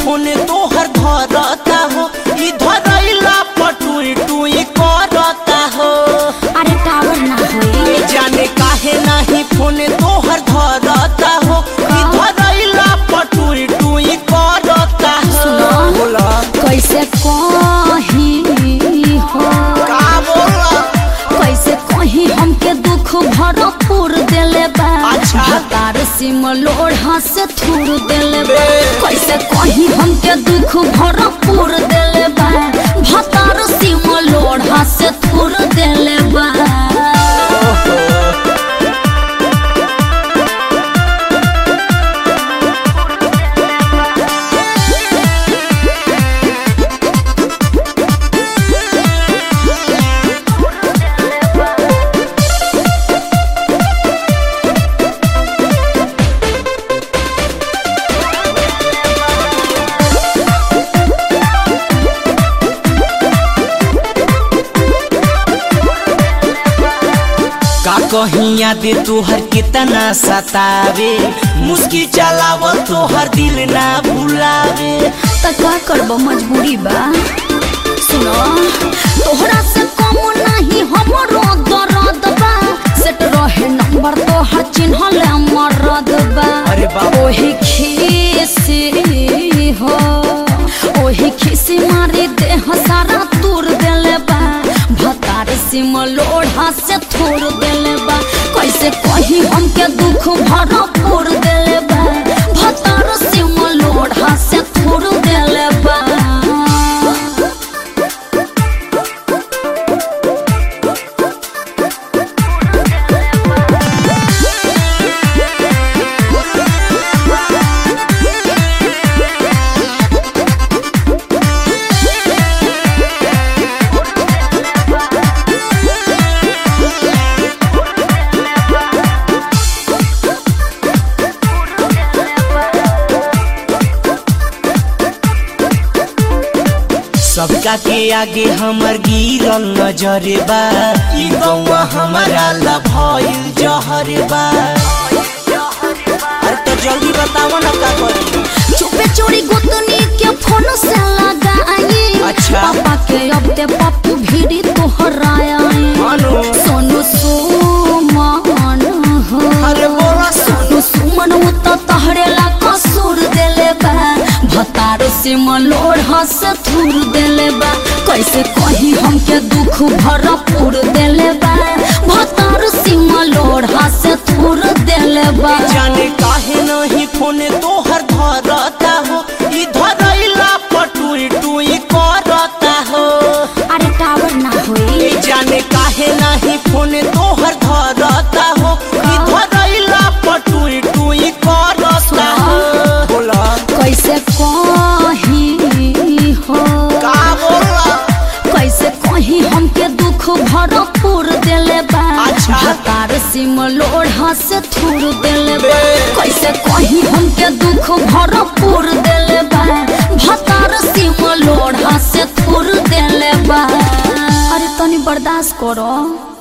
Phone तोहर धरता हो ई धरैला पटुई टुई करता हो अरे टावर ना होई ए जाने काहे नाही फोन तोहर धरता हो ई धरैला पटुई टुई करता हो सुनो। बोला कैसे कही हो का बोला कैसे कही हमके दुख भरपूर देले बा अच्छा। हतार सिम लोढ़ा से थूर देले बा बे। कैसे कही हमके दुख भरपूर देले बा भतार सिम लोढ़ा से थूर देले बा का कहीं याद तोहर कितना सतावे मुस्की चलावल तोहर दिल ना भुलावे त का करब मजबूरी बा सुनो तोहरा से कम नहीं हमरो दर्द बा सेट रहे नंबर तोहर चिन्हल मरद बा अरे बाप। ओही खीसी हो ओही खीसी मारी देह सारा तूर देले बा भतार सिम लोढ़ा से थोड़ देले बा कैसे कही हमके दुख भरपूर देले बा भतार सिम लोढ़ा से थोड़ देले बा सबका के आगे हमर गिरल नजरे बा ई गौवा हमारा ला भइल जहरे बा अरे तो जल्दी बताओ ना का करी चुपे चोरी गोतनी के फोन से लगाई अच्छा। पापा के अब ते पप्पू भीड़ी तोहराया मानो सोनू सुमन हो अरे बोला सोनू सुमन उ तो तहरे ला कसूर देले बा भतार से मलोड़ हंस थूर देले बा कैसे कही हमके दुख भरपूर देले बा भतार से मलोड़ हंस थूर देले बा जाने काहे नहीं फोन तोहर धरता हो ई धरैला पटुई टुई करता हो अरे टावर ना होई ए जाने काहे नहीं फोन तोहर धरता हो ई धरैला पटुई टुई करता हो बोला कैसे कही हो का बोला कैसे कही हमके दुख भरपूर देले बा अच्छा। हतार सिम लोढ़ा से थूर देले बा बे। कैसे कही हमके दुख भरपूर देले बा भतार सिम लोढ़ा से थूर देले बा अरे तनी बर्दाश्त करो